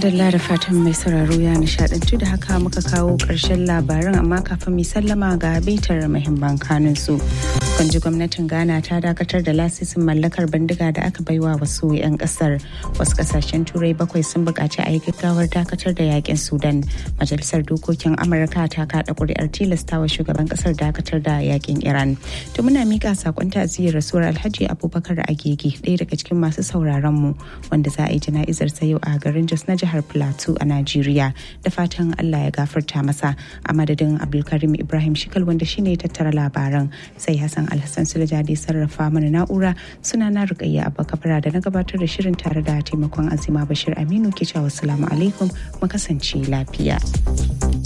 madalla da fatan mai sauraro ya nishadantu da haka muka kawo ƙarshen labaran amma kafin mai sallama ga bitar mahimman kanun su. ji gwamnatin ghana ta dakatar da lasisin mallakar bindiga da aka baiwa wasu 'yan kasar wasu kasashen turai bakwai sun buƙaci a yi gaggawar dakatar da yakin sudan majalisar dokokin amurka ta kaɗa ƙuri'ar tilastawa shugaban kasar dakatar da yakin iran to muna mika sakon ta'aziyar rasuwar alhaji abubakar agege ɗaya daga cikin masu sauraron mu wanda za a yi jana'izar sa yau a garin jos na jihar plateau a najeriya da fatan allah ya gafarta masa a madadin abdulkarim ibrahim shikal wanda shine ya tattara labaran sai hassan alhassan sulja da sarrafa mana na'ura suna na rukayya abba kafara da na gabatar da shirin tare da taimakon azima bashir aminu ke cewa salamu alaikum mu kasance lafiya.